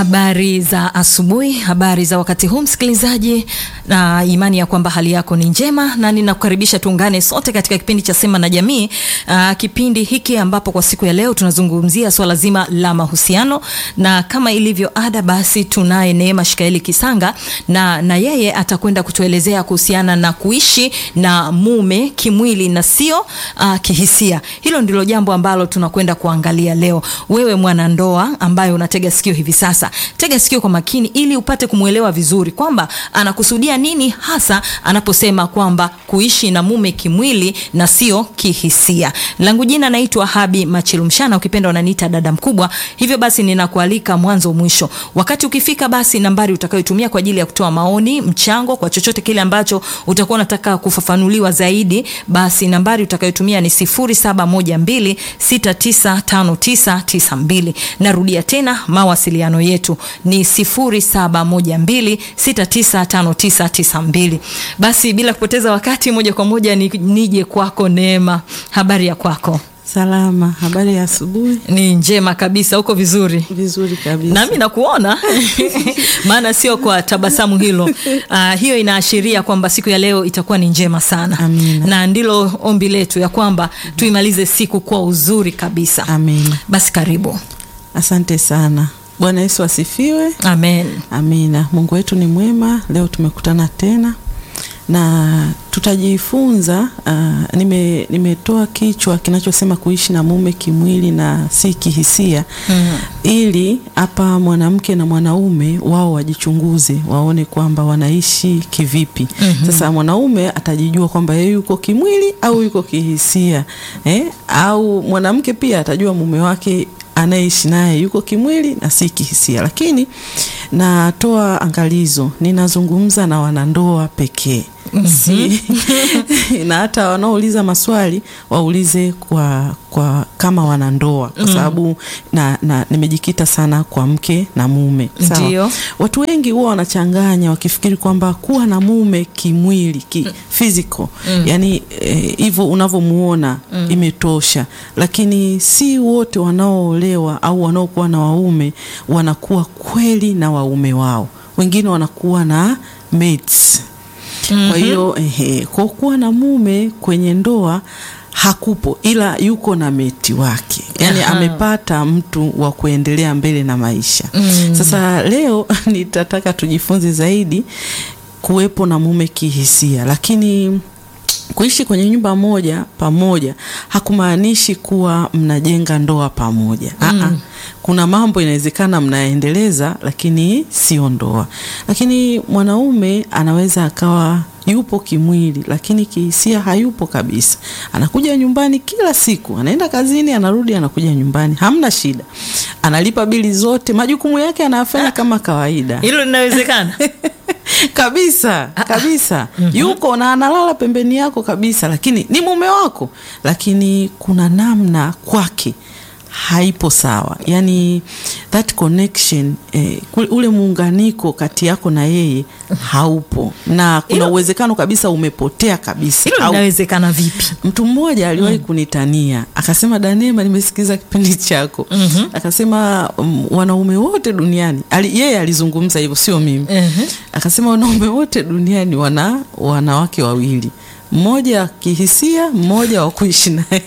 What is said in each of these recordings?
Habari za asubuhi, habari za wakati huu msikilizaji, na imani ya kwamba hali yako ni njema, na ninakukaribisha tuungane sote katika kipindi cha Sema na Jamii. Aa, kipindi hiki ambapo kwa siku ya leo tunazungumzia swala zima la mahusiano, na kama ilivyo ada, basi tunaye Neema Shikaeli Kisanga na, na yeye atakwenda kutuelezea kuhusiana na kuishi na mume kimwili na sio uh, kihisia. Hilo ndilo jambo ambalo tunakwenda kuangalia leo. Wewe mwanandoa ambaye unatega sikio hivi sasa tega sikio kwa makini ili upate kumwelewa vizuri kwamba anakusudia nini hasa anaposema kwamba kuishi na mume kimwili na sio kihisia. Langu jina naitwa Habi Machilumshana, ukipenda unaniita dada mkubwa. Hivyo basi ninakualika mwanzo mwisho. Wakati ukifika, basi nambari utakayotumia kwa ajili ya kutoa maoni, mchango kwa chochote kile ambacho utakuwa unataka kufafanuliwa zaidi, basi nambari utakayotumia ni 0712695992. Narudia tena mawasiliano yetu ni 0712695992. Basi bila kupoteza wakati, moja kwa moja ni, nije kwako Neema. Habari ya kwako? Salama. Habari ya asubuhi? Ni njema kabisa. Uko vizuri? Vizuri kabisa. Nami nakuona maana sio kwa tabasamu hilo. Uh, hiyo inaashiria kwamba siku ya leo itakuwa ni njema sana. Amina. Na ndilo ombi letu ya kwamba tuimalize siku kwa uzuri kabisa. Amina. Basi karibu. Asante sana. Bwana Yesu asifiwe. Amen. Amina. Mungu wetu ni mwema. Leo tumekutana tena na tutajifunza uh, nime, nimetoa kichwa kinachosema kuishi na mume kimwili na si kihisia Mm. ili hapa mwanamke na mwanaume wao wajichunguze waone kwamba wanaishi kivipi. Mhm. Sasa mwanaume atajijua kwamba yeye yuko kimwili au yuko kihisia eh? Au mwanamke pia atajua mume wake anayeishi naye yuko kimwili na si kihisia. Lakini natoa angalizo, ninazungumza na wanandoa pekee si na hata wanaouliza maswali waulize kwa, kwa kama wanandoa kwa sababu na, na nimejikita sana kwa mke na mume Sawa? Ndio. Watu wengi huwa wanachanganya wakifikiri kwamba kuwa na mume kimwili ki physical yani hivyo unavyomuona imetosha, lakini si wote wanaoolewa au wanaokuwa na waume wanakuwa kweli na waume wao, wengine wanakuwa na mates. Kwa hiyo ehe, kwa kuwa na mume kwenye ndoa hakupo, ila yuko na meti wake, yaani Aha. amepata mtu wa kuendelea mbele na maisha. Mm. Sasa leo nitataka tujifunze zaidi kuwepo na mume kihisia, lakini kuishi kwenye nyumba moja pamoja hakumaanishi kuwa mnajenga ndoa pamoja. Aa, kuna mambo inawezekana mnaendeleza, lakini sio ndoa. Lakini mwanaume anaweza akawa yupo kimwili, lakini kihisia hayupo kabisa. Anakuja nyumbani kila siku, anaenda kazini, anarudi, anakuja nyumbani, hamna shida, analipa bili zote, majukumu yake anayafanya kama kawaida Hilo linawezekana? kabisa kabisa, yuko na analala pembeni yako kabisa, lakini ni mume wako, lakini kuna namna kwake haipo sawa, yani that connection eh, kule- ule muunganiko kati yako na yeye haupo, na kuna Hilo- uwezekano kabisa umepotea kabisa Hilo au linawezekana vipi? Mtu mmoja aliwahi kunitania akasema, Danema, nimesikiza kipindi chako. Akasema um, wanaume wote duniani ali, yeye alizungumza hivyo, sio mimi. Mhm. Akasema wanaume wote duniani wana wanawake wawili, mmoja kihisia, mmoja wa kuishi naye.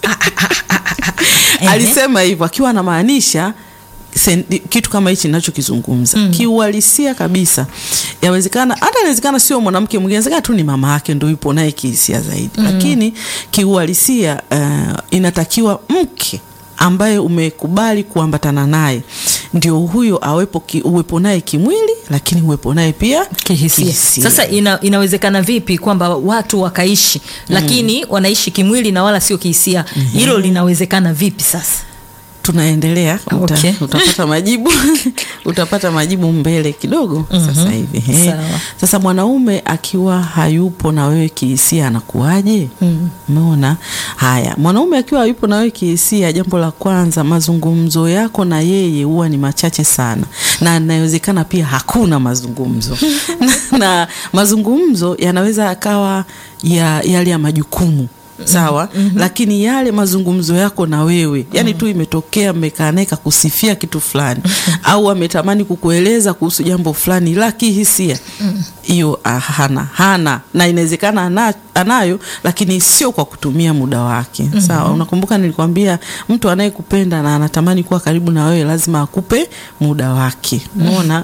Alisema hivyo akiwa anamaanisha sen- kitu kama hichi ninachokizungumza kiuhalisia kabisa. Yawezekana hata inawezekana sio mwanamke mwingine, inawezekana tu ni mama yake ndio yupo naye kihisia zaidi, lakini kiuhalisia uh, inatakiwa mke ambaye umekubali kuambatana naye ndio huyo awepo ki, uwepo naye kimwili, lakini uwepo naye pia kihisia. Sasa ina, inawezekana vipi kwamba watu wakaishi lakini wanaishi kimwili na wala sio kihisia? Hilo linawezekana vipi sasa? tunaendelea uta, Okay. utapata majibu utapata majibu mbele kidogo sasa hivi He. Sawa. Sasa mwanaume akiwa hayupo na wewe kihisia anakuwaje? Umeona? Haya, mwanaume akiwa hayupo na wewe kihisia, jambo la kwanza, mazungumzo yako na yeye huwa ni machache sana, na inawezekana pia hakuna mazungumzo na, na mazungumzo yanaweza yakawa ya yale ya majukumu sawa lakini yale mazungumzo yako na wewe yani tu imetokea mmekaa naye kakusifia kitu fulani au ametamani kukueleza kuhusu jambo fulani la kihisia hiyo ah, hana hana na inawezekana ana, anayo lakini sio kwa kutumia muda wake sawa unakumbuka nilikwambia mtu anayekupenda na anatamani kuwa karibu na wewe lazima akupe muda wake umeona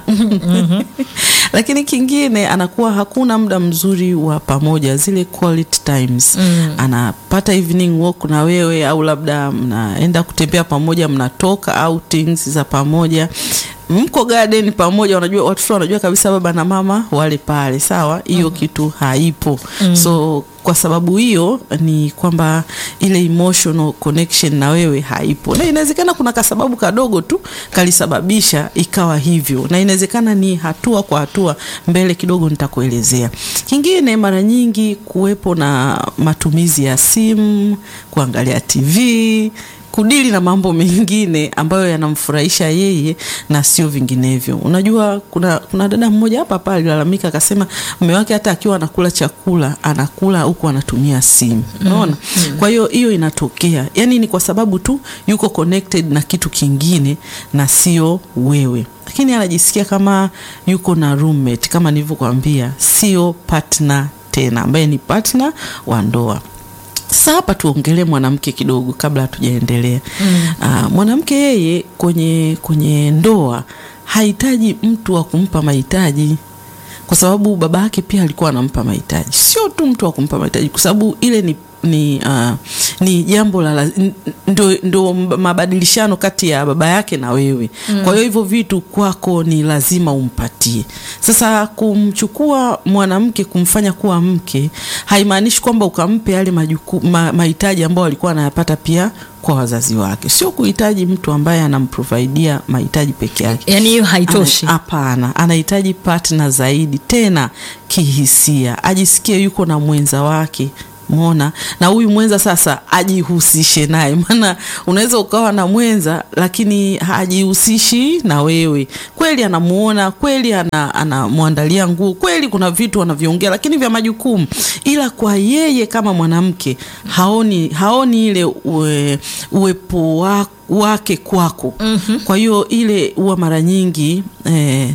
lakini kingine anakuwa hakuna muda mzuri wa pamoja zile quality times anapata evening walk na wewe au labda mnaenda kutembea pamoja mnatoka outings za pamoja mko garden pamoja unajua watoto wanajua kabisa baba na mama wale pale sawa hiyo kitu haipo so kwa sababu hiyo ni kwamba ile emotional connection na wewe haipo na inawezekana kuna kasababu kadogo tu kalisababisha ikawa hivyo na inawezekana ni hatua kwa hatua mbele kidogo nitakuelezea kingine mara nyingi kuwepo na matumizi ya simu kuangalia tv kudili na mambo mengine ambayo yanamfurahisha yeye na sio vinginevyo. Unajua, kuna, kuna dada mmoja hapa hapa alilalamika akasema mume wake hata akiwa anakula chakula anakula huku anatumia simu. Unaona? Kwa hiyo hiyo inatokea, yaani ni kwa sababu tu yuko connected na kitu kingine na sio wewe lakini anajisikia kama yuko na roommate, kama nilivyokuambia, sio partner tena, ambaye ni partner wa ndoa. Sasa hapa tuongelee mwanamke kidogo kabla hatujaendelea. Mm. Uh, mwanamke yeye kwenye kwenye ndoa hahitaji mtu wa kumpa mahitaji kwa sababu baba yake pia alikuwa anampa mahitaji, sio tu mtu wa kumpa mahitaji, kwa sababu ile ni ni uh, ni jambo la ndo, ndo mabadilishano kati ya baba yake na wewe mm. Kwa hiyo hivyo vitu kwako ni lazima umpatie. Sasa kumchukua mwanamke kumfanya kuwa mke haimaanishi kwamba ukampe yale majukumu ma, mahitaji ambayo alikuwa anayapata pia kwa wazazi wake. Sio kuhitaji mtu ambaye anamprovidia mahitaji peke yake, yani hiyo haitoshi. Hapana, anahitaji partner zaidi, tena kihisia, ajisikie yuko na mwenza wake Mona na huyu mwenza sasa ajihusishe naye, maana unaweza ukawa na mwenza lakini hajihusishi na wewe. Kweli anamuona, kweli anamwandalia ana nguo, kweli kuna vitu wanavyoongea, lakini vya majukumu, ila kwa yeye kama mwanamke haoni, haoni ile uwe, uwepo wako wake kwako. mm -hmm. Kwa hiyo ile huwa mara nyingi eh,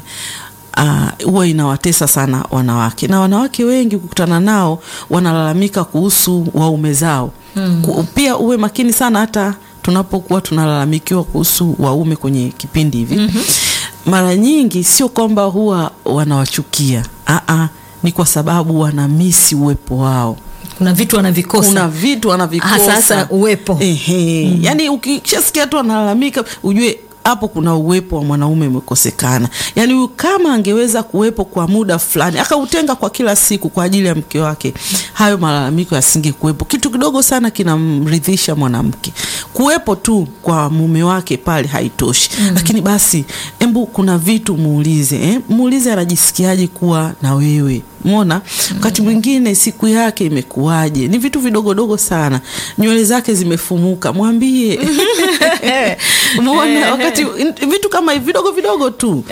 huwa uh, inawatesa sana wanawake na wanawake wengi kukutana nao wanalalamika kuhusu waume zao. mm. Pia uwe makini sana hata tunapokuwa tunalalamikiwa kuhusu waume kwenye kipindi hivi. mm -hmm. Mara nyingi sio kwamba huwa wanawachukia, aa, ni kwa sababu wanamisi uwepo wao kuna vitu wanavikosa, kuna vitu wanavikosa, hasa uwepo. Ehe, mm. Yani ukishasikia tu analalamika ujue hapo kuna uwepo wa mwanaume umekosekana. Yaani huyu kama angeweza kuwepo kwa muda fulani akautenga kwa kila siku kwa ajili ya mke wake, hayo malalamiko yasingekuwepo. Kitu kidogo sana kinamridhisha mwanamke, kuwepo tu kwa mume wake pale haitoshi. mm. Lakini basi, embu kuna vitu muulize, eh? Muulize anajisikiaje kuwa na wewe Mona, wakati mwingine siku yake imekuwaje? Ni vitu vidogodogo sana, nywele zake zimefumuka, mwambie Mona, wakati vitu kama hivi vidogo vidogo tu.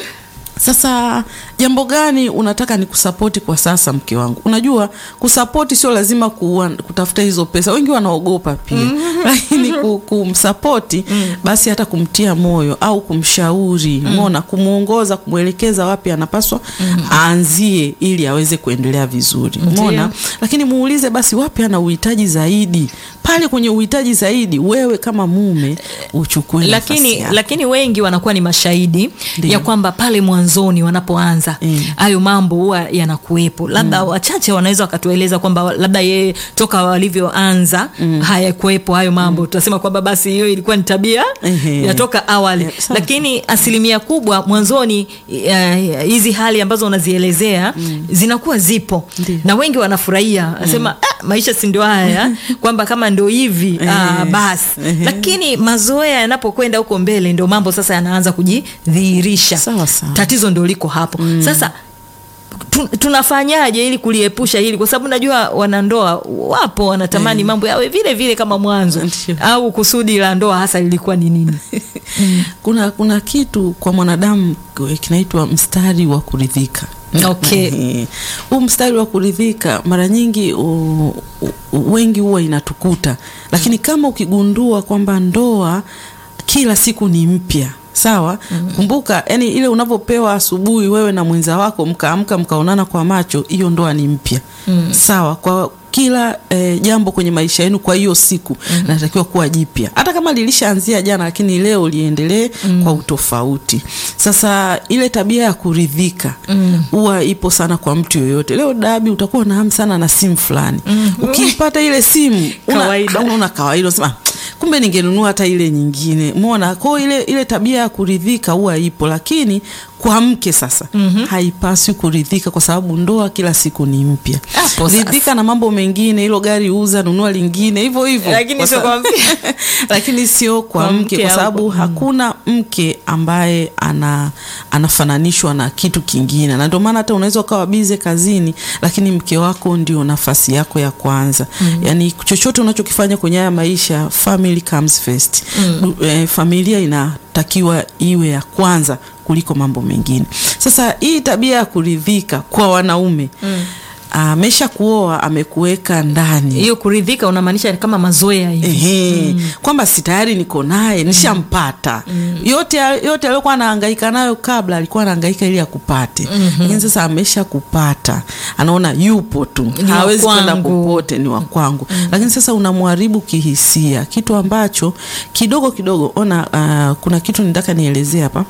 Sasa jambo gani unataka ni kusapoti kwa sasa, mke wangu? Unajua kusapoti sio lazima kuwa, kutafuta hizo pesa, wengi wanaogopa pia lakini kumsapoti basi hata kumtia moyo au kumshauri mona, kumwongoza, kumwelekeza wapi anapaswa aanzie ili aweze kuendelea vizuri mona. Lakini muulize basi wapi ana uhitaji zaidi, pale kwenye uhitaji zaidi wewe kama mume uchukue lakini, lakini wengi wanakuwa ni mashahidi Ndiyo. ya kwamba pale mwanzoni wanapoanza hayo mm. mambo huwa yanakuwepo labda mm. wachache wanaweza wakatueleza kwamba labda yeye toka walivyoanza mm. hayakuwepo hayo mambo mm. tutasema kwamba basi hiyo ilikuwa ni tabia yatoka awali yeah, lakini asilimia kubwa mwanzoni hizi uh, hali ambazo unazielezea mm. zinakuwa zipo Ndiyo. na wengi wanafurahia asema mm. ah, maisha si ndio haya kwamba kama ndio hivi ah, basi lakini mazoea yanapokwenda huko mbele ndio mambo sasa yanaanza kujidhihirisha tatizo ndio liko hapo mm. Sasa tu, tunafanyaje ili kuliepusha hili, kwa sababu najua wanandoa wapo wanatamani mm. mambo yawe vile vile kama mwanzo au kusudi la ndoa hasa lilikuwa ni nini? mm. kuna, kuna kitu kwa mwanadamu kinaitwa mstari wa kuridhika Okay. Eh, huu mstari wa kuridhika mara nyingi u, u, wengi huwa inatukuta, lakini kama ukigundua kwamba ndoa kila siku ni mpya sawa. Kumbuka, yani ile unavyopewa asubuhi wewe na mwenza wako mkaamka mkaonana kwa macho, hiyo ndoa ni mpya sawa kwa kila eh, jambo kwenye maisha yenu kwa hiyo siku natakiwa kuwa jipya, hata kama lilishaanzia jana, lakini leo liendelee kwa utofauti. Sasa ile tabia ya kuridhika huwa ipo sana kwa mtu yoyote. Leo Dabi, utakuwa na hamu sana na simu fulani, ukiipata ile simu una Kawaida. una kawaida unasema kumbe ningenunua hata ile nyingine. Umeona, kwa hiyo ile ile tabia ya kuridhika huwa ipo, lakini kwa mke sasa haipaswi kuridhika, kwa sababu ndoa kila siku ni mpya. Hapo sasa. Ridhika na mambo mengine, hilo gari uza, nunua lingine, hivyo hivyo, Lakini Kwa sio sa- kwa mke. lakini sio kwa, Kwa mke, mke kwa au sababu kwa- hakuna mke ambaye ana anafananishwa na kitu kingine, na ndio maana hata unaweza ukawa bize kazini, lakini mke wako ndio nafasi yako ya kwanza. Yani chochote unachokifanya kwenye haya maisha, family comes first. Du- eh, familia inatakiwa iwe ya kwanza kuliko mambo mengine. Sasa hii tabia ya kuridhika kwa wanaume amesha kuoa, amekuweka ndani hiyo kuridhika unamaanisha kama mazoea hivi Ehe, kwamba si tayari niko naye nishampata. Yote yote aliyokuwa anahangaika nayo kabla alikuwa anahangaika ili akupate, lakini sasa amesha kupata, anaona yupo tu, Ni wa hawezi kwenda kwangu. popote, ni wa kwangu. Lakini sasa unamharibu kihisia, kitu ambacho kidogo kidogo. Ona, ah, kuna kitu nitaka nielezee hapa.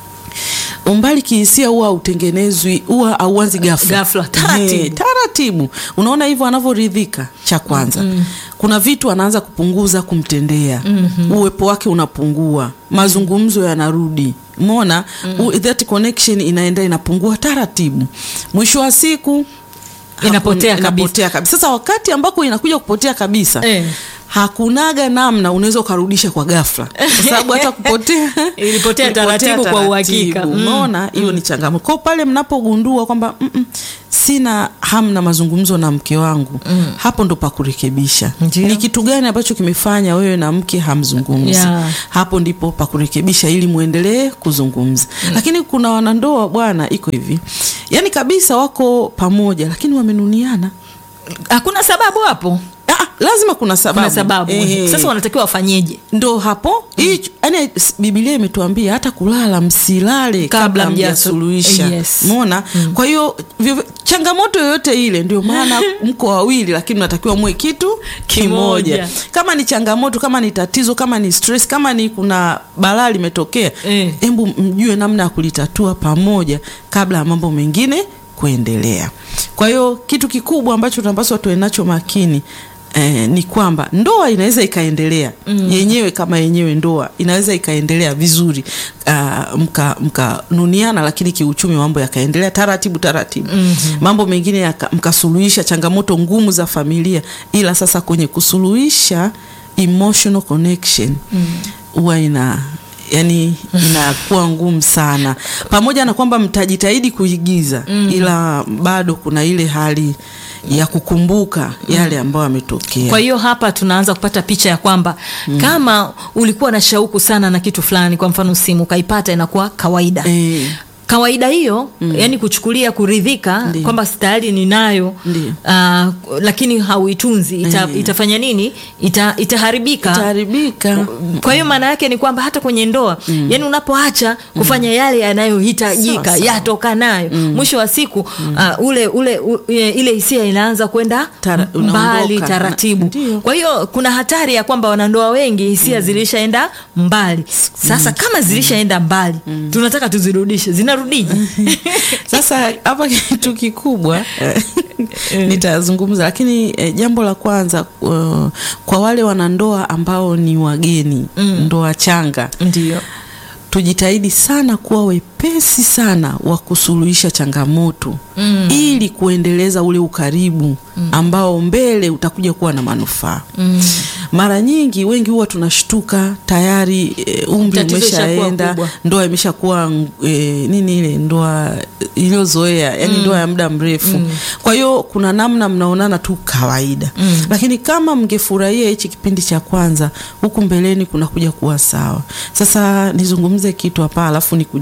Umbali kihisia huwa hautengenezwi, huwa hauanzi ghafla Ghafla, taratibu. Ehe, taratibu. Unaona hivyo anavyoridhika, cha kwanza kuna vitu anaanza kupunguza kumtendea, uwepo wake unapungua, mazungumzo yanarudi, umeona u- that connection inaenda inapungua taratibu, mwisho wa siku Inapotea hakun- kabisa. inapotea kabisa. Sasa wakati ambako inakuja kupotea kabisa Eh. hakunaga namna unaweza ukarudisha kwa ghafla, kwa sababu hata kupotea Ilipotea ilipotea taratibu kwa uhakika. Mm. Umeona, hiyo ni changamoto. Kwa hiyo pale mnapogundua kwamba mm -mm, sina hamu na mazungumzo na mke wangu, hapo ndo pa kurekebisha. Ndio. Ni kitu gani ambacho kimefanya wewe na mke hamzungumzi? Yeah. Hapo ndipo pa kurekebisha ili muendelee kuzungumza. Lakini kuna wanandoa bwana, iko hivi, yaani kabisa wako pamoja, lakini wamenuniana. hakuna sababu hapo Ah, lazima kuna sababu, kuna sababu Ehe. sasa wanatakiwa wafanyeje ndo hapo hii yani Biblia imetuambia hata kulala msilale Kabla kabla mjasu- mjasuluhisha. Yes. Umeona? Kwa hiyo vyovyo- changamoto yoyote ile, ndio maana mko wawili, lakini natakiwa muwe kitu kimoja. Kimoja. Kama ni changamoto, kama ni tatizo, kama ni stress, kama ni kuna balaa limetokea, Eh. hebu mjue namna ya kulitatua pamoja kabla ya mambo mengine kuendelea. Kwa hiyo kitu kikubwa ambacho tunapaswa tuwe nacho makini Eh, ni kwamba ndoa inaweza ikaendelea yenyewe kama yenyewe ndoa inaweza ikaendelea vizuri uh, mka mkanuniana, lakini kiuchumi mambo yakaendelea taratibu taratibu, mambo mengine yaka- mkasuluhisha changamoto ngumu za familia, ila sasa kwenye kusuluhisha emotional connection huwa ina yani inakuwa ngumu sana, pamoja na kwamba mtajitahidi kuigiza, ila bado kuna ile hali ya kukumbuka yale ambayo yametokea. kwa hiyo hapa tunaanza kupata picha ya kwamba kama ulikuwa na shauku sana na kitu fulani kwa mfano simu ukaipata inakuwa kawaida Eh. kawaida hiyo yani kuchukulia kuridhika Ndiyo. kwamba tayari ninayo Ndiyo. ah, lakini hauitunzi ita, Eh. itafanya nini Ita, itaharibika itaharibika. kwa hiyo maana yake ni kwamba hata kwenye ndoa yani unapoacha kufanya yale yanayohitajika Sawa, sawa. yatokanayo mwisho wa siku uh, ule ule u, e, ile hisia inaanza kwenda Tara- mbali unaondoka. taratibu Ndio. kwa hiyo kuna hatari ya kwamba wanandoa wengi hisia zilishaenda mbali sasa kama zilishaenda mbali tunataka tuzirudishe zinarudije Sasa hapa kitu kikubwa eh, nitazungumza, lakini eh, jambo la kwanza uh, kwa wale wanandoa ambao ni wageni, ndoa changa, ndio tujitahidi sana kuwa wepesi sana wa kusuluhisha changamoto mm. ili kuendeleza ule ukaribu ambao mbele utakuja kuwa na manufaa mm. mara nyingi wengi huwa tunashtuka tayari e, umri Tatizo ishakuwa umeshaenda kubwa. ndoa imeshakuwa e, nini ile ndoa iliyozoea yani ndoa ya muda mrefu kwa hiyo kuna namna mnaonana tu kawaida lakini kama mngefurahia hichi kipindi cha kwanza huku mbeleni kunakuja kuwa sawa sasa nizungumze kitu hapa alafu ni kujibu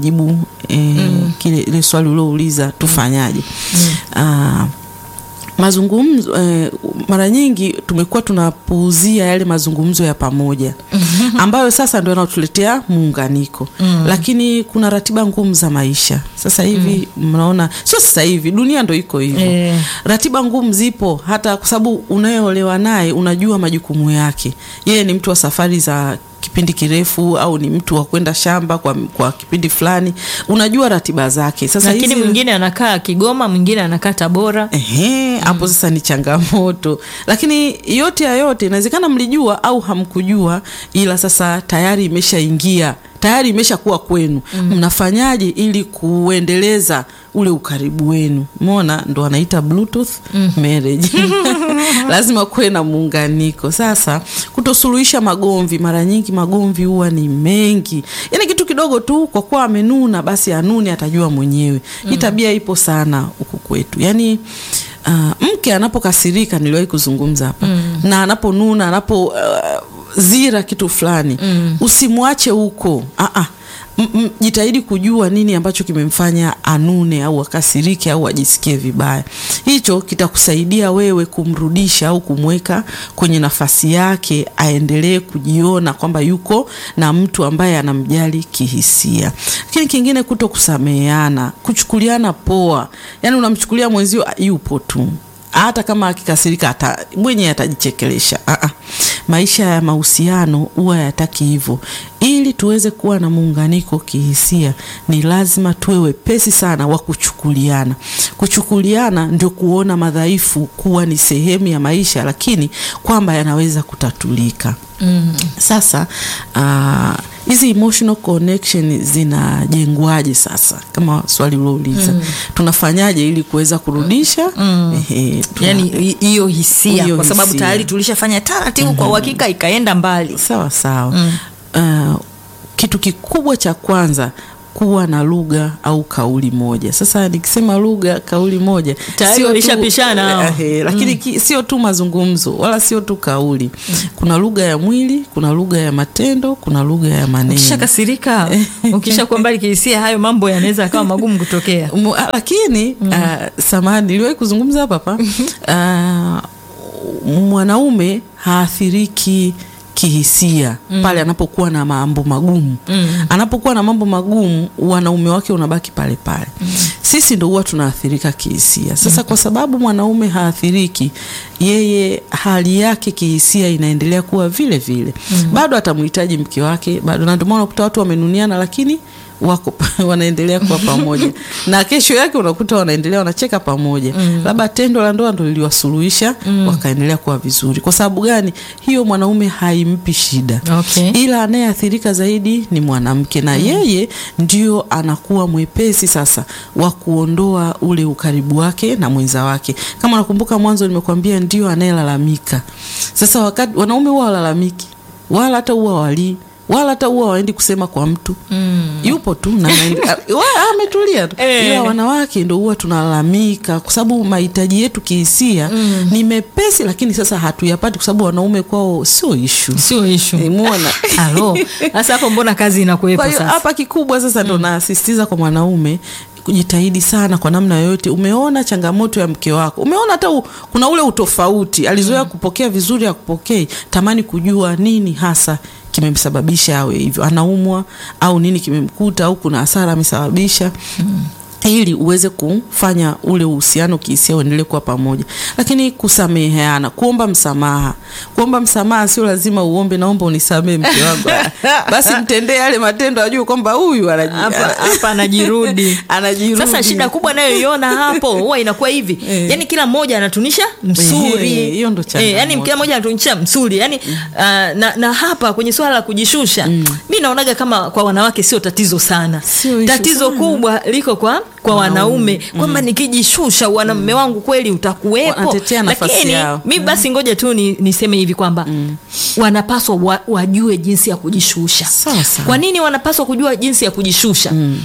e, kile ile swali uliouliza tufanyaje? Ah, mazungumzo eh, mara nyingi tumekuwa tunapuuzia yale mazungumzo ya pamoja ambayo sasa ndio yanayotuletea muunganiko lakini kuna ratiba ngumu za maisha sasa hivi mnaona sio sasa hivi dunia ndo iko hivyo Eh. ratiba ngumu zipo hata kwa sababu unayeolewa naye unajua majukumu yake yeye ni mtu wa safari za kipindi kirefu au ni mtu wa kwenda shamba kwa, kwa kipindi fulani unajua ratiba zake sasa lakini hizi- mwingine anakaa Kigoma, mwingine anakaa Tabora. Ehe, hapo sasa ni changamoto, lakini yote ya yote inawezekana mlijua au hamkujua, ila sasa tayari imeshaingia tayari imeshakuwa kwenu. Mnafanyaje ili kuendeleza ule ukaribu wenu? Mona ndo anaita bluetooth marriage lazima kuwe na muunganiko. Sasa kutosuluhisha magomvi, mara nyingi magomvi huwa ni mengi, yaani kitu kidogo tu, kwa kuwa amenuna basi anune, atajua mwenyewe. Hii tabia ipo sana huku kwetu, yaani uh, mke anapokasirika, niliwahi kuzungumza hapa na anaponuna, anapo uh, zira kitu fulani usimwache huko ah -ah. M- m- jitahidi kujua nini ambacho kimemfanya anune au akasirike au ajisikie vibaya. Hicho kitakusaidia wewe kumrudisha au kumweka kwenye nafasi yake, aendelee kujiona kwamba yuko na mtu ambaye anamjali kihisia. Lakini kingine, kuto kusameheana, kuchukuliana poa, yaani unamchukulia mwenzio ah, yupo tu hata kama akikasirika ata, mwenye atajichekelesha. Ah, ah. Maisha ya mahusiano huwa yataki hivyo. Ili tuweze kuwa na muunganiko kihisia, ni lazima tuwe wepesi sana wa kuchukuliana. Kuchukuliana ndio kuona madhaifu kuwa ni sehemu ya maisha, lakini kwamba yanaweza kutatulika. Sasa ah, hizi emotional connection zinajengwaje? Sasa kama swali ulouliza, tunafanyaje ili kuweza kurudisha ehe, tuna- Yani hi- hiyo hisia, Hiyo kwa sababu hisia. tayari tulishafanya taratibu kwa uhakika, ikaenda mbali. sawa sawa. Uh, kitu kikubwa cha kwanza kuwa na lugha au kauli moja. Sasa nikisema lugha, kauli moja Tayari sio tu- walishapishana hao. eh, eh, lakini ki- sio tu mazungumzo wala sio tu kauli. Kuna lugha ya mwili, kuna lugha ya matendo, kuna lugha ya maneno. Ukishakasirika, ukishakuwa mbali kihisia, hayo mambo yanaweza yakawa magumu kutokea. Mu- ah, lakini uh, samani niliwahi kuzungumza hapa hapa uh, mwanaume haathiriki kihisia pale anapokuwa na mambo magumu anapokuwa na mambo magumu wanaume wake unabaki pale pale sisi ndo huwa tunaathirika kihisia sasa kwa sababu mwanaume haathiriki yeye hali yake kihisia inaendelea kuwa vile vile bado atamhitaji mke wake bado na ndio maana unakuta watu wamenuniana lakini wako wanaendelea kuwa pamoja na kesho yake unakuta wanaendelea wanacheka pamoja labda tendo la ndoa ndo liliwasuluhisha wakaendelea kuwa vizuri kwa sababu gani hiyo mwanaume haimpi shida Okay. ila anayeathirika zaidi ni mwanamke na yeye ndio anakuwa mwepesi sasa wa kuondoa ule ukaribu wake na mwenza wake kama nakumbuka mwanzo nimekuambia ndio anayelalamika sasa wakati wanaume huwa walalamiki wala hata huwa walii wala hata huwa waendi kusema kwa mtu yupo tu na anaende- a- wa- ametulia tu Eh. ila wanawake ndo huwa tunalalamika kwa sababu mahitaji yetu kihisia ni mepesi lakini sasa hatuyapati kwa sababu wanaume kwao sio ishu Sio ishu. Umeona? Halo. Sasa hapo mbona kazi inakuwepo Kwa hiyo sasa? hapa kikubwa sasa ndo nasisitiza kwa mwanaume kujitahidi sana kwa namna yoyote. Umeona changamoto ya mke wako, umeona hata u, kuna ule utofauti, alizoea kupokea vizuri, akupokei, tamani kujua nini hasa kimemsababisha awe hivyo, anaumwa au nini kimemkuta au kuna hasara amesababisha ili uweze kufanya ule uhusiano kihisia uendelee kuwa pamoja, lakini kusameheana, kuomba msamaha. Kuomba msamaha sio lazima uombe, naomba unisamehe mke wangu, basi mtendee yale matendo, ajue kwamba huyu anaji- Hapa hapa anajirudi. anajirudi. Sasa shida kubwa nayoiona hapo huwa inakuwa hivi Eh. yani, kila mmoja anatunisha msuri Eh, hiyo ndo changamoto. yani kila mmoja anatunisha msuri yani ah, na, na hapa kwenye swala la kujishusha mi naonaga kama kwa wanawake sio tatizo sana. Sio issue Tatizo sana. kubwa liko kwa kwa wanaume kwamba nikijishusha wanamume wangu kweli utakuwepo, Wanatetea nafasi lakini yao. mi basi ngoja tu ni, niseme hivi kwamba wanapaswa wa, wajue jinsi ya kujishusha. Sawa sawa. Kwa nini wanapaswa kujua jinsi ya kujishusha?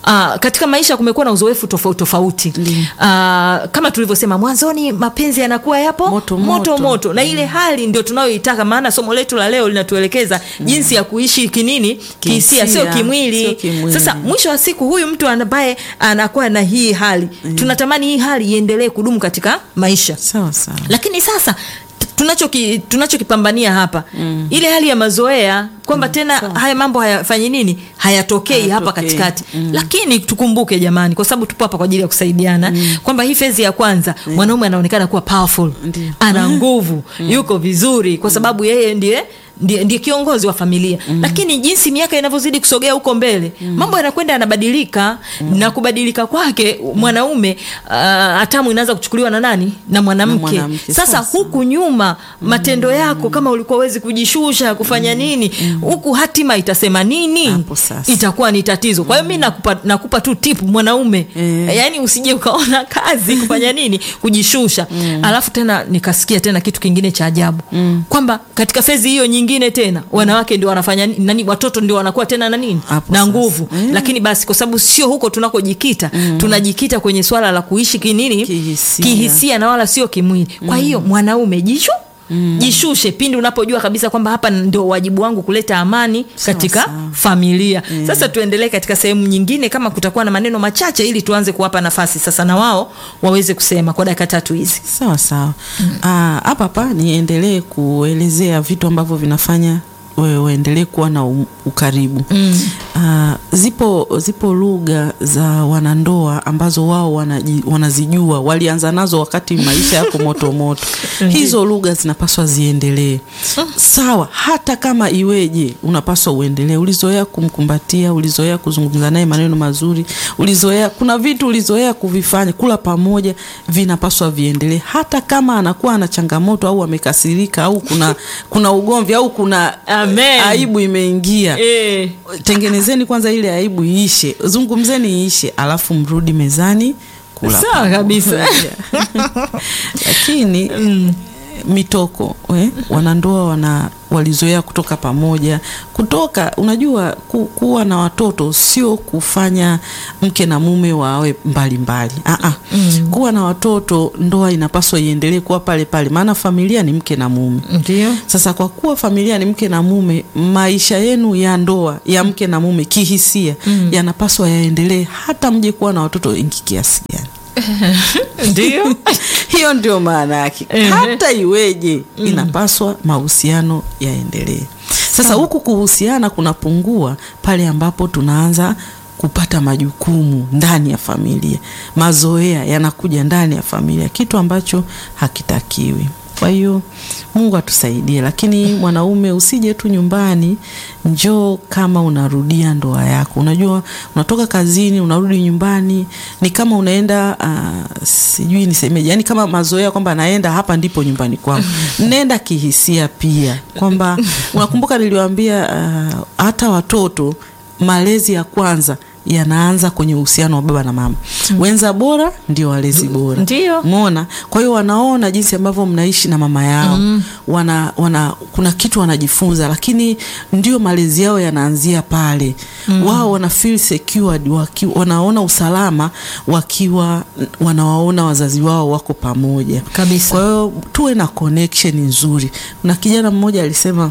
uh, katika maisha kumekuwa na uzoefu tofauti tofauti Ndiyo. uh, kama tulivyosema mwanzoni mapenzi yanakuwa yapo Moto, moto, moto. moto. na ile hali ndio tunayoitaka maana somo letu la leo linatuelekeza jinsi ya kuishi kinini kihisia sio Kihisia, kimwili. sio kimwili. sasa mwisho wa siku huyu mtu ambaye anakuwa na hii hali tunatamani hii hali iendelee kudumu katika maisha sawa sawa lakini sasa t- tunachoki- tunachokipambania hapa mm. ile hali ya mazoea kwamba mm. tena haya mambo hayafanyi nini hayatokei hapa Hayatokei. katikati mm. lakini tukumbuke jamani kwa sababu tupo hapa kwa ajili ya kusaidiana mm. kwamba hii fezi ya kwanza mwanaume anaonekana kuwa powerful Ndiyo. ana nguvu yuko vizuri kwa sababu yeye ndiye ndiye, ndiye kiongozi wa familia mm. lakini jinsi miaka inavyozidi kusogea huko mbele mm. mambo yanakwenda yanabadilika mm. na kubadilika kwake mwanaume uh, hatamu inaanza kuchukuliwa na nani na mwanamke mwanamke, sasa sawa sawa. huku nyuma matendo yako kama ulikuwa wezi kujishusha kufanya nini huku hatima itasema nini Hapo sasa. itakuwa ni tatizo kwa hiyo mi nakupa, nakupa tu tip mwanaume Eh. yaani usije ukaona kazi kufanya nini kujishusha alafu tena nikasikia tena kitu kingine cha ajabu kwamba katika fezi hiyo nyingine tena wanawake ndio wanafanya ni- nani watoto ndio wanakuwa tena na nini Hapo na sasa. nguvu Eh. lakini basi kwa sababu sio huko tunakojikita tunajikita kwenye swala la kuishi kinini Kihisia. kihisia na wala sio kimwili kwa hiyo mwanaume jishu Mm. jishushe pindi unapojua kabisa kwamba hapa ndio wajibu wangu kuleta amani Sawa, katika sawa. familia sasa tuendelee katika sehemu nyingine kama kutakuwa na maneno machache ili tuanze kuwapa nafasi sasa na wao waweze kusema kwa dakika tatu hizi sawa sawa Ah, hapa hapa niendelee kuelezea vitu ambavyo vinafanya wewe uendelee kuwa na u- ukaribu mm. Ah, zipo zipo lugha za wanandoa ambazo wao wanaji, wanazijua walianza nazo wakati maisha yako moto moto hizo lugha zinapaswa ziendelee sawa hata kama iweje unapaswa uendelee ulizoea kumkumbatia ulizoea kuzungumza naye maneno mazuri ulizoea kuna vitu ulizoea kuvifanya kula pamoja vinapaswa viendelee hata kama anakuwa ana changamoto au amekasirika au kuna kuna ugomvi au kuna Amen. aibu imeingia e. tengenezeni kwanza ile aibu iishe zungumzeni iishe alafu mrudi mezani kula sawa kabisa lakini mitoko we, wanandoa wana walizoea kutoka pamoja kutoka unajua ku, kuwa na watoto sio kufanya mke na mume wawe mbalimbali mbali. mm. kuwa na watoto ndoa inapaswa iendelee kuwa pale pale maana familia ni mke na mume ndio sasa kwa kuwa familia ni mke na mume, maisha yenu ya ndoa ya mke na mume kihisia mm. yanapaswa yaendelee hata mje kuwa na watoto wengi kiasi gani. ndio Hiyo ndio maana yake, Ehe. hata iweje, inapaswa mahusiano yaendelee. Sasa huku kuhusiana kunapungua pale ambapo tunaanza kupata majukumu ndani ya familia, mazoea yanakuja ndani ya familia, kitu ambacho hakitakiwi. Kwa hiyo Mungu atusaidie, lakini mwanaume usije tu nyumbani, njoo kama unarudia ndoa yako. Unajua, unatoka kazini unarudi nyumbani, ni kama unaenda uh, sijui nisemeje, yani kama mazoea kwamba naenda hapa ndipo nyumbani kwangu. Nenda kihisia pia, kwamba unakumbuka niliwaambia uh, hata watoto malezi ya kwanza yanaanza kwenye uhusiano wa baba na mama. Wenza bora ndio walezi bora. Ndio. Umeona? Kwa hiyo wanaona jinsi ambavyo mnaishi na mama yao. Wana, wana kuna kitu wanajifunza lakini ndio malezi yao yanaanzia pale. Wao wana feel secured waki, wanaona usalama wakiwa wanawaona wazazi wao wako pamoja. Kabisa. Kwa hiyo tuwe na connection nzuri. Na kijana mmoja alisema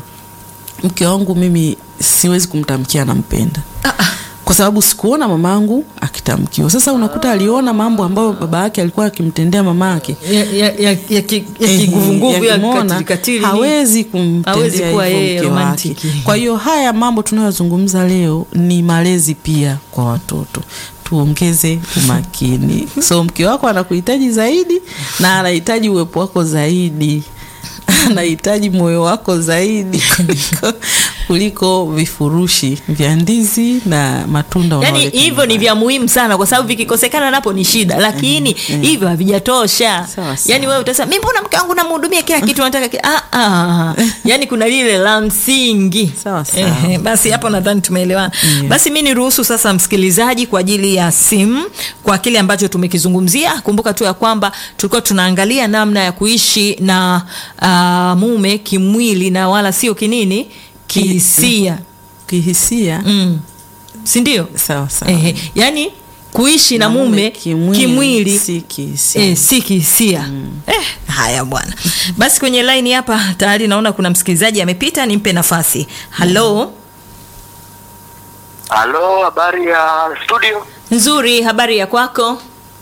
mke wangu mimi siwezi kumtamkia nampenda kwa sababu sikuona mamangu akitamkiwa. Sasa unakuta aliona mambo ambayo baba yake alikuwa akimtendea mama yake ya, ya, ya, ya, ki- ya Ehe, kiguvunguvu ya yakimwona, katili katili ni- hawezi Hawezi kumtendea kuwa hivyo yeye mke wake. romantiki. Kwa hiyo haya mambo tunayozungumza leo ni malezi pia kwa watoto tuongeze umakini. So mke wako anakuhitaji zaidi na anahitaji uwepo wako zaidi anahitaji moyo wako zaidi kuliko, kuliko vifurushi vya ndizi na matunda yaani unaoleta hivyo ni nyumbani. vya muhimu sana kwa sababu vikikosekana napo ni shida lakini hivyo havijatosha Sawa, sawa. yaani wewe utasema mi mbona mke wangu namhudumia kila kitu nataka ki-" ah, ah. yaani kuna lile la msingi Sawa, sawa. Ehe, basi hapo nadhani tumeelewana Yeah. basi mi niruhusu sasa msikilizaji kwa ajili ya simu kwa kile ambacho tumekizungumzia kumbuka tu ya kwamba tulikuwa tunaangalia namna ya kuishi na uh, mume kimwili na wala sio kinini kihisia kihisia mm. si ndio? sawa sawa. Ehe, yani kuishi na, mume kimwili, kimwili, si kihisia. Eh, si kihisia eh, haya bwana basi kwenye laini hapa tayari naona kuna msikilizaji amepita nimpe nafasi halo Halo, habari ya studio? nzuri habari ya kwako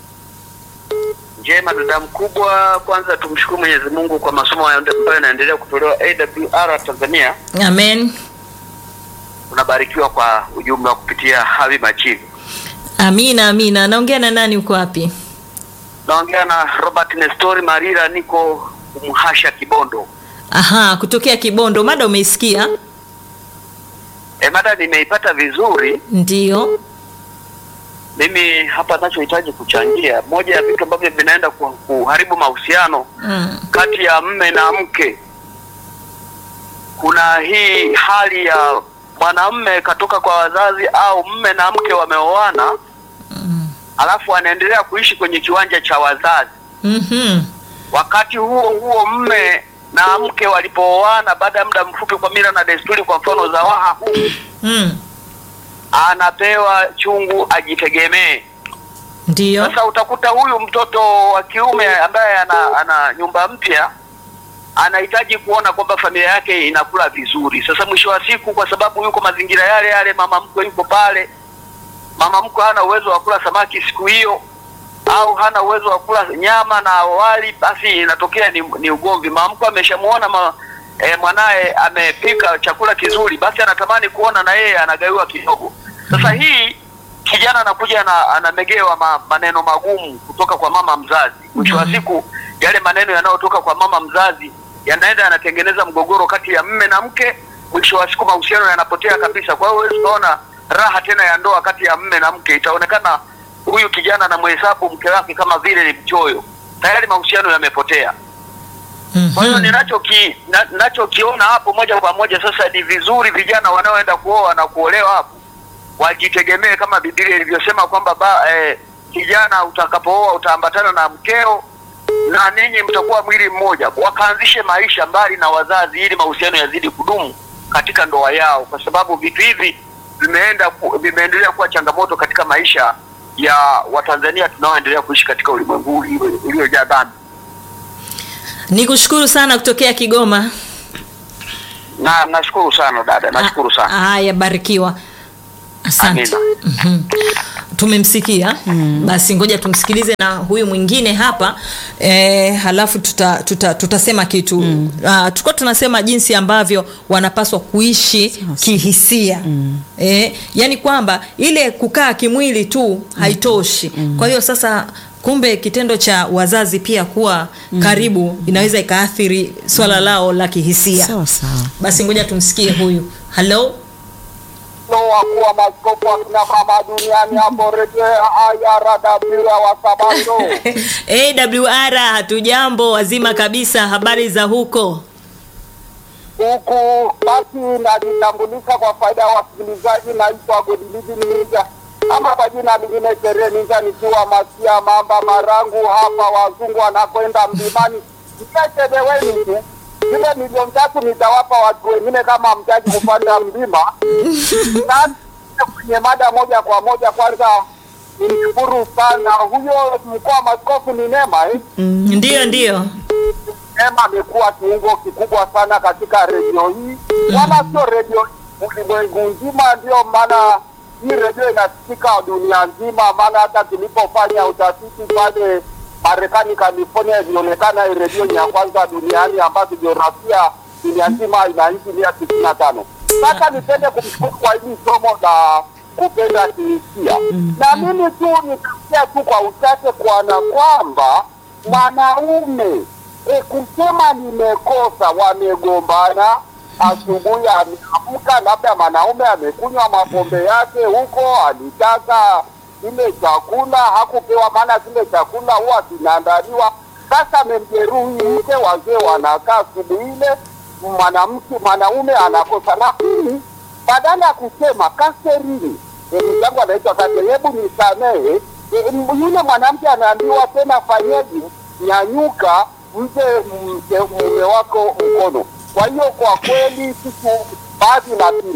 Njema dada mkubwa. Kwanza tumshukuru Mwenyezi Mungu kwa masomo ambayo yanaendelea kutolewa AWR Tanzania. amen Tunabarikiwa kwa ujumla kupitia Habi Machivi. amina amina naongea na nani uko wapi Naongea na Robert Nestori Marira, niko Mhasha Kibondo. aha kutokea kibondo mada umeisikia E, mada nimeipata vizuri. ndio Mimi hapa nachohitaji kuchangia, moja ya vitu ambavyo vinaenda ku- kuharibu mahusiano mm. kati ya mme na mke. Kuna hii hali ya mwanamume katoka kwa wazazi au mme na mke wameoana, alafu anaendelea kuishi kwenye kiwanja cha wazazi. mm-hmm. Wakati huo huo mme na mke walipooana, baada ya muda mfupi, kwa mila na desturi, kwa mfano za waha huu, mm. anapewa chungu ajitegemee. ndio Sasa utakuta huyu mtoto wa kiume ambaye ana, ana nyumba mpya anahitaji kuona kwamba familia yake inakula vizuri. Sasa mwisho wa siku, kwa sababu yuko mazingira yale yale, mama mkwe yuko pale, mama mkwe hana uwezo wa kula samaki siku hiyo au hana uwezo wa kula nyama na wali, basi inatokea ni, ni ugomvi. Mama mkwe ameshamuona ma, e, mwanaye amepika chakula kizuri, basi anatamani kuona na yeye anagaiwa kidogo. Sasa hii kijana anakuja na anamegewa ma, maneno magumu kutoka kwa mama mzazi. Mwisho wa siku yale maneno yanayotoka kwa mama mzazi yanaenda yanatengeneza mgogoro kati ya mme na mke. Mwisho wa siku mahusiano yanapotea kabisa. Kwa hiyo huwezi ukaona raha tena ya ndoa kati ya mme na mke, itaonekana huyu kijana anamhesabu mke wake kama vile ni mchoyo. Tayari mahusiano yamepotea. Kwa hiyo mm-hmm. ninachoki na- ninachokiona hapo moja kwa moja sasa, ni vizuri vijana wanaoenda kuoa na kuolewa hapo wajitegemee kama Biblia ilivyosema kwamba ba, eh, kijana utakapooa utaambatana na mkeo na ninyi mtakuwa mwili mmoja, wakaanzishe maisha mbali na wazazi, ili mahusiano yazidi kudumu katika ndoa yao, kwa sababu vitu hivi vimeenda ku, vimeendelea kuwa changamoto katika maisha ya Watanzania tunaoendelea kuishi katika ulimwengu huu ulio- uliojaa dhambi. nikushukuru sana kutokea kigoma Na nashukuru sana dada, nashukuru sana. Ah, haya barikiwa asante Amina. Mhm. tumemsikia basi ngoja tumsikilize na huyu mwingine hapa e, halafu tuta, tuta, tutasema kitu mm. uh, tulikuwa tunasema jinsi ambavyo wanapaswa kuishi kihisia mm. e, yani kwamba ile kukaa kimwili tu haitoshi mm. kwa hiyo sasa kumbe kitendo cha wazazi pia kuwa karibu inaweza ikaathiri swala lao la kihisia sawa sawa. basi ngoja tumsikie huyu halo wakuu wa maskofu wa kina mama duniani hapo rejea ayaradabira wa sabato awr hatujambo wazima kabisa habari za huko huku basi najitambulisha kwa faida ya wasikilizaji naitwa godilizi ninja ama kwa jina lingine sherehe ninja nikiwa masia mamba marangu hapa wazungu wanakwenda mlimani mchechedeweni tu zile milioni tatu nitawapa watu wengine kama mtaji kupanda mlima na kwenye mada moja kwa moja kwanza nimshukuru sana huyo mkoa wa maskofu ni nema eh? ndiyo ndiyo Neema amekuwa kiungo kikubwa sana katika redio hii, wala sio redio ulimwengu nzima. Ndio maana hii redio inasikika dunia nzima, maana hata tulipofanya utafiti pale Marekani, California, ilionekana hii redio ni ya kwanza duniani ambayo jiografia dunia nzima ina nchi mia tisini na tano. Sasa nipende kumshukuru kwa hili somo la kupenda kihisia, na mimi tu nitasia tu kwa uchache kuona kwamba mwanaume e, kusema nimekosa, wamegombana asubuhi, ameamka, labda mwanaume amekunywa mapombe yake huko, alitaka kile chakula hakupewa, maana kile chakula huwa kinaandaliwa. Sasa amemjeruhi mke, wazee wanakaa asubuhi ile, mwanamke mwanaume anakosa, lakini badala ya kusema Kaserini, ndugu yangu anaitwa Kaseri, hebu nisamehe, e, m- yule mwanamke anaambiwa tena, fanyeje, nyanyuka, mpe mke mume wako mkono. Kwa hiyo kwa kweli sisi baadhi na pili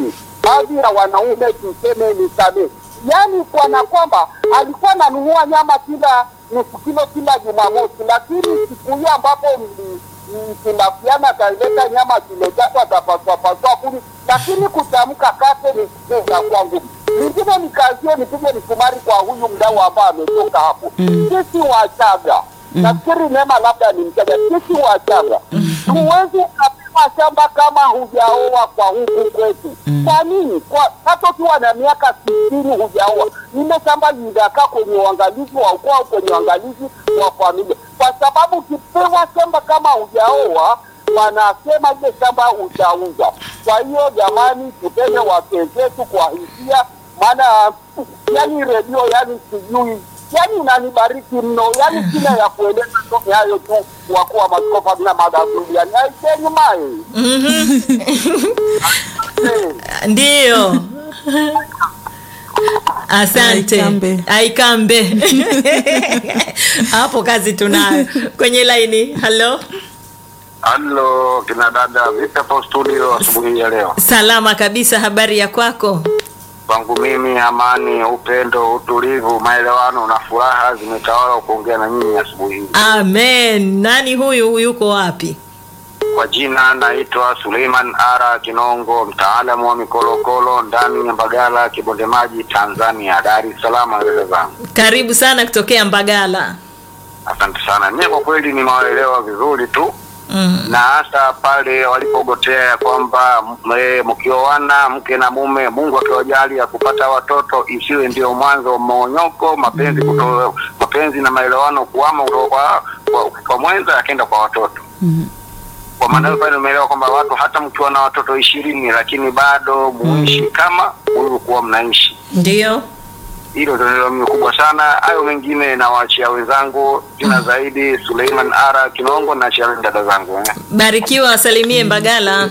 baadhi ya wanaume tuseme nisamee, yaani kana kwamba alikuwa ananunua nyama kila nusu kilo kila Jumamosi, lakini siku hiyo ambapo mli- mkilafiana ataleta nyama kilo tatu atapaswapaswa kumi, lakini kutamka kate ni kucheza kwangu. Lingine nikazie nipige misumari kwa huyu mdau ambaye ametoka hapo. Sisi Wachaga nafikiri Neema labda ni Mchaga, sisi Wachaga huwezi ukapima shamba kama hujaoa kwa huku kwetu. Kwa nini? Kwa hata ukiwa na miaka sitini hujaoa, ile shamba linakaa kwenye uangalizi wa ukoo au kwenye uangalizi wa familia, kwa sababu ukipewa shamba kama hujaoa wanasema ile shamba utauza. Kwa hiyo jamani, tupende wake zetu kwa hisia, maana yani redio yani sijui yani unanibariki mno, yani sina ya kueleza tu ni hayo tu, wakuu wa maskofu hamna madhuri yani aiseni mae Ndiyo. Asante. Aikambe. Aikambe. Hapo kazi tunayo. Kwenye laini. Halo. Halo kina dada, vipi hapo studio asubuhi ya leo? Salama kabisa, habari ya kwako? Kwangu mimi amani, upendo, utulivu, maelewano na furaha zimetawala kuongea na nyinyi asubuhi hii. Amen. Nani huyu? Yuko wapi? Kwa jina naitwa Suleiman Ara Kinongo, mtaalamu wa mikolokolo ndani ya Mbagala, Kibonde Maji, Tanzania, Dar es Salaam. Dada zangu, Karibu sana kutokea Mbagala. asante sana. Mimi kwa kweli nimewaelewa vizuri tu Mm. na hasa pale walipogotea ya kwamba m- mkioana mke na mume, Mungu akiwajali ya kupata watoto, isiwe ndio mwanzo wa mmonyoko, mapenzi kuto, mapenzi na maelewano kuama kutoka kwa, kwa, kwa mwenza yakenda kwa watoto kwa maana hiyo pale umeelewa kwamba watu hata mkiwa na watoto ishirini lakini bado muishi kama mlivyokuwa mnaishi. Ndio. Hilo ndio mimi kubwa sana. Hayo mengine nawaachia wenzangu, jina zaidi Suleiman Ara Kinongo, na achia dada zangu eh. Barikiwa, wasalimie Mbagala.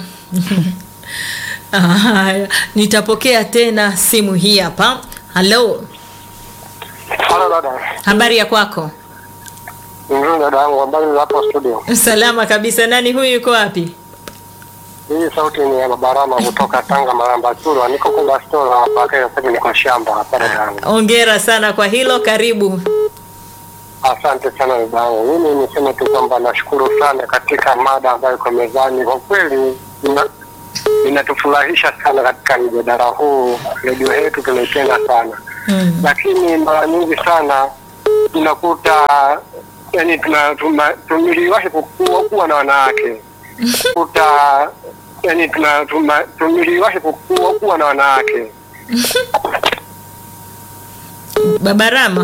Haya, nitapokea tena simu hii hapa. Halo, Halo dada, habari ya kwako? nzuri dada yangu, habari za hapo studio? Salama kabisa. Nani huyu, yuko wapi? Hii sauti ni ya Babarama kutoka Tanga Maramba Churwa, niko Kumba Store hapa, sasa hivi niko shamba hapa dada yangu. Ongera sana kwa hilo, karibu. Asante sana dada yangu. Mimi niseme tu kwamba nashukuru sana katika mada ambayo iko mezani. Kwa kweli ina- inatufurahisha sana katika mjadala huu. Redio yetu tunaipenda sana Mm. lakini mara nyingi sana tunakuta yani tuna, tuna, tumiliwahi kuwa, kuwa na wanawake kuta yani tuna, tuna, tumiliwahi kuwa, kuwa na wanawake Babarama.